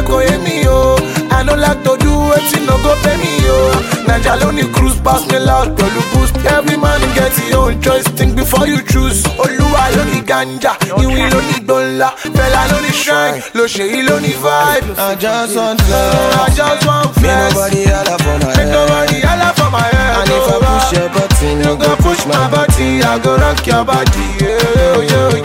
kò yé mi o. I no like to do wetin no go pay me o. Naija ló ní cruise pass me loud pẹ̀lú boost. Every man get his own choice think before you choose. Olúwa ló ní ganja, ìwé ló ní gbọ̀nla. Fẹlá ló ní shrine, lòṣèyí ló ní vibe. I just want love. I just want Me flex. nobody holla for my Make head. nobody holla for my head. And if I oh, push your button, You go push my body, I go rock your body. Yeah, yeah,